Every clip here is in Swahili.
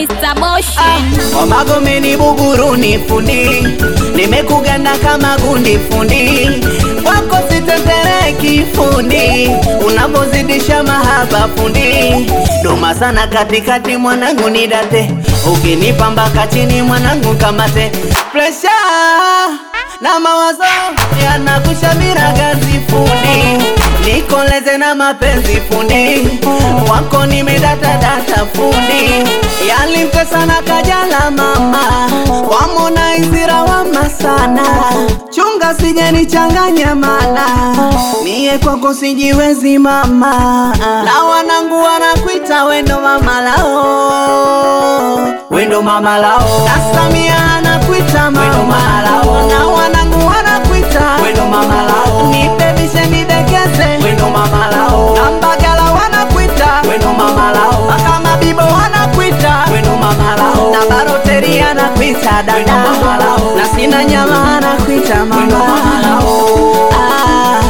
Mr. Moshi. Wamagomeni Buguruni fundi, nimekuganda kama gundi fundi, kwako sitetereki fundi, unapozidisha mahaba fundi, doma sana katikati mwanangu nidate, ukinipa mpaka chini mwanangu kamate, presha na mawazo yanakushamira gazi fundi, nikoleze na mapenzi fundi, kwako nimedatadata fundi, yalimpe sana kajala mama, wamona izira wama sana, chunga sijenichanganya mana, mie kwako sijiwezi mama, na wanangu wanakuita wendo mama lao, wendo mama lao, na Samia anakuita mama lao, na wanangu wanakuita wendo mama lao, nibebishe nidekeze wendo mama lao, na Mbagala wanakuita wendo mama lao, mpaka Mabibo wanakuita wendo mama lao, na Baroteri anakuita dada mama lao, na sina nyama anakuita mama lao. Ah.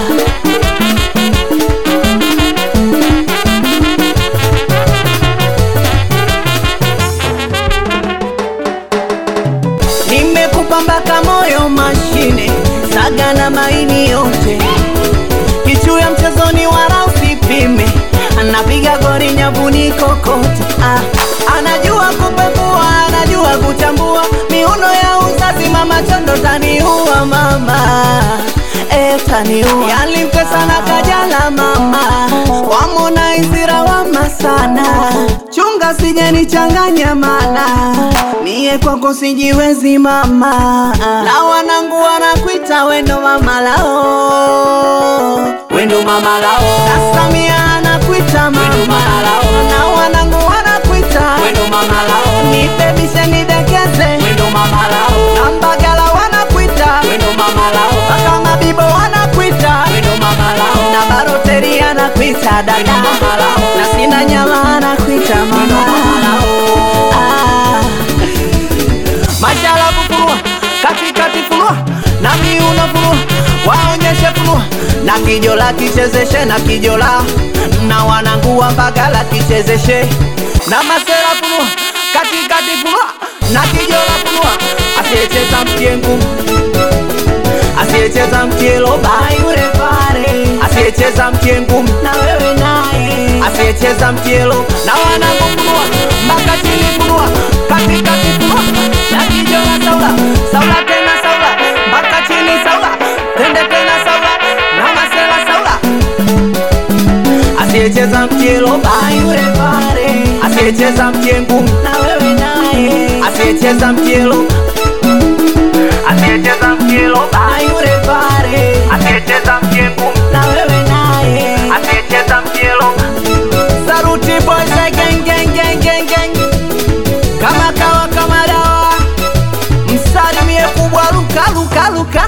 Nimekupa mpaka moyo mashine, saga na maini yote, kichu ya mchezoni wala usipime, anapiga gori nyavuni kokote. Ah, anajua kupekua, anajua kuchambua miuno ya uzazi, mama chondo taniua mama Eh, taniua yalimpe sana kajala mama wamona izira wama sana chunga sijenichanganya mana mie kwako sijiwezi mama na wanangu wanakuita wendo mama lao wendo mama lao na Samia anakuita mama lao na wanangu wanakuita wendo mama lao nibebishe nidekeze wendo mama lao na Mbagala wanakuita wendo mama lao mpaka Mabibo wanakuita wendo mama lao na Baroteri anakuita dada mama lao na sina nyama anakuita mama lao ah. Mashala kufunua katikati funua na miuno funua waonyeshe funua na kijola kichezeshe na kijola na wanangu wa Mbagala kichezeshe na masera funua katikati funua na kijola funua asiyecheza mtiengu asiyecheza mtielo bayure pare asiyecheza mtiengu na wewe naye asiyecheza mtielo na wanangu funua mpaka chini funua katikati funua na kijola saula saula tena saula mpaka chini saula tende tena saula na masela saula asiyecheza mtielo bayure pare asiyecheza mtiengu na wewe naye asiyecheza mtielo asiyecheza mtielo bayure pare asiyecheza mtiengu na wewe naye asiyecheza mtielo saruti boys gang gang gang gang gang kama kawa kama dawa msalimie kubwa luka luka luka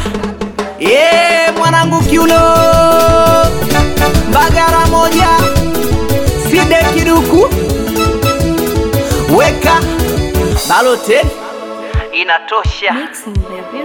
ye mwanangu kiuno mbagara moja side kiduku weka baloteli inatosha Mixing, baby.